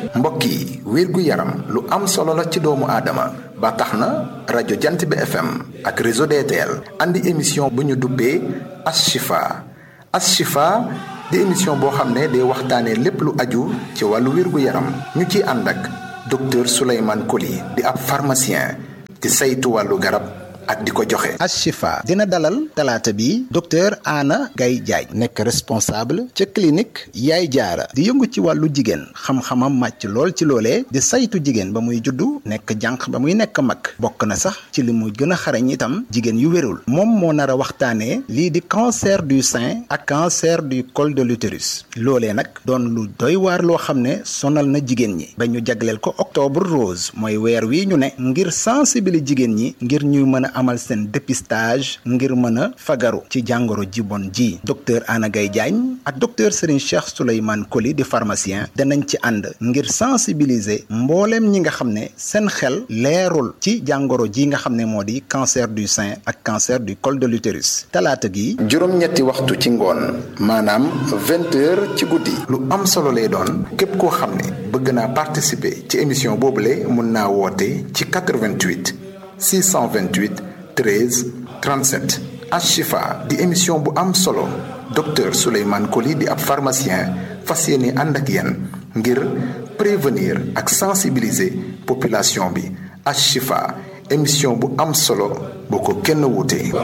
mbokk yi wérgu yaram lu am solo la ci doomu aadama ba tax na rajo jant bi FM ak réseau DTL andi émission bu ñu duppee Ashifa Ashifa di émission boo xam ne day waxtaanee lépp lu aju ci wàllu wérgu yaram ñu ciy ànd ak docteur Souleymane Coly di ab pharmacien di saytu wàllu garab ak di ko joxe. Ashifa dina dalal talaata bi docteur Anna Gaye Diagne nekk responsable ca clinique Yaay Jaara di yëngu ci wàllu jigéen xam-xamam màcc lool ci loolee di saytu jigéen ba muy juddu nekk jànq ba muy nekk mag bokk na sax ci li mu gën a xarañ itam jigéen yu wérul moom moo nar a waxtaanee lii di cancer du sein ak cancer du col de l'utérus loolee nag doon lu doy waar loo xam ne sonal na jigéen ñi ba ñu jagleel ko octobre rose mooy weer wi ñu ne ngir sensibiliser jigéen ñi ngir ñuy mën a amal seen dépistage ngir mën a fagaru ci jàngoro ji bon ji docteur Anna Gaye Diagne ak docteur Serigne Cheikh Souleymane Coly di pharmacien danañ ci ànd ngir sensibiliser mbooleem ñi nga xam ne seen xel leerul ci jàngoro ji nga xam ne moo di cancer du sein ak cancer du col de l'utérus talaata gi juróom-ñetti waxtu ci ngoon maanaam vingt heures ci guddi lu am solo lay doon képp koo xam ne bëgg naa participer ci émission boobule mun naa woote ci 88 628 13 37 Ashifa di émission bu am solo docteur Souleymane Coly di ab pharmacien fas yéene ànd ak yéen ngir prévenir ak sensibiliser population bi Ashifa émission bu am solo boo ko kenn wuute